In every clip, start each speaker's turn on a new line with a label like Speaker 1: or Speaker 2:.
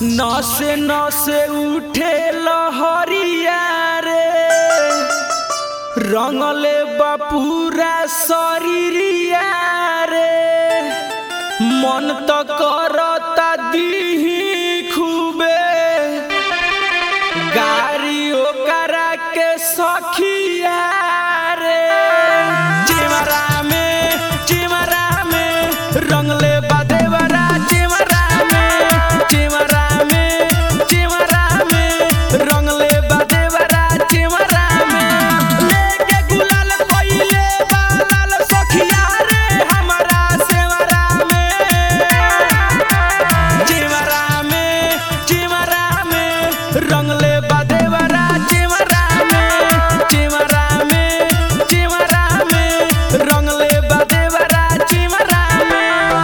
Speaker 1: नसे नसे उठे लहरिया रे रंगले बपूरा शरीरिया रे मन तो करता दीही खूबे गाड़ी ओकरा के सखिया रे चिमरा में चिमरा में रंगले बदेवरा चिमरा में चिमरा में चिमरा में रंगले बदेवरा चिमरा में लेके गुलाल कोइले बालाल सखिया रे हमरा सेवरा में चिमरा में चिमरा में रंगले बदेवरा चिमरा में चिमरा में चिमरा में रंगले बदेवरा चिमरा में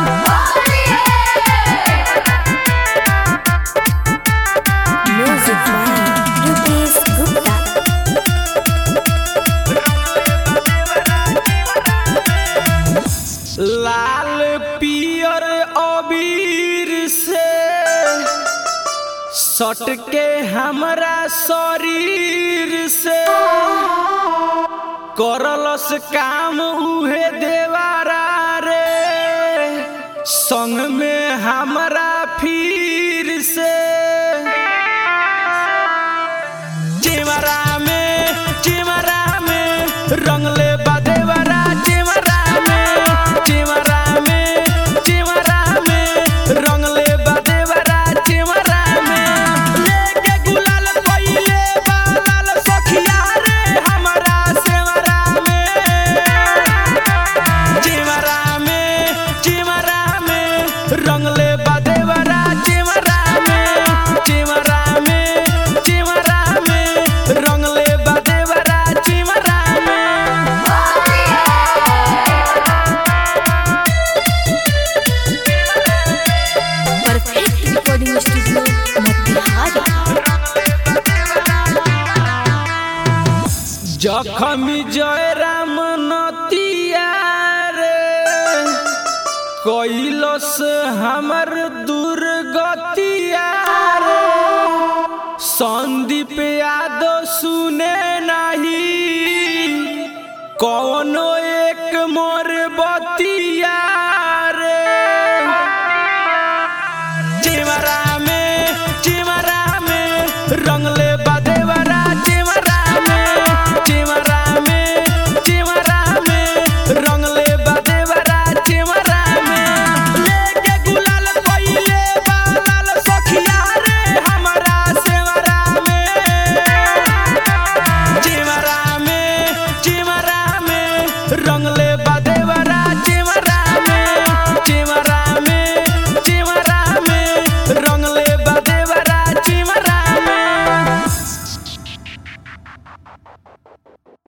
Speaker 2: Music by Rupesh Gupta.
Speaker 1: लाल पियर अबीर से सट के हमरा शरीर से करलस काम उहे देवारा रे संग में हमरा फिर से चिमरा में चिमरा में रंगले बदेवरा चिमरा में चिमरा में चिमरा में रंगले बदेवरा चिमरा में लेके गुलाल कोइले बालाल सखिया रे हमरा सेवरा में चिमरा में चिमरा में रंगले बदेवरा चिमरा में चिमरा में चिमरा में रंगले बदेवरा चिमरा में
Speaker 2: Perfect recording studio, Motihari.
Speaker 1: जखमी जयराम नतिया रे कैलस हमर दुर्गतिया रे संदीप यादव सुने नहीं कौनो एक मोर बतिया रे चिमरा में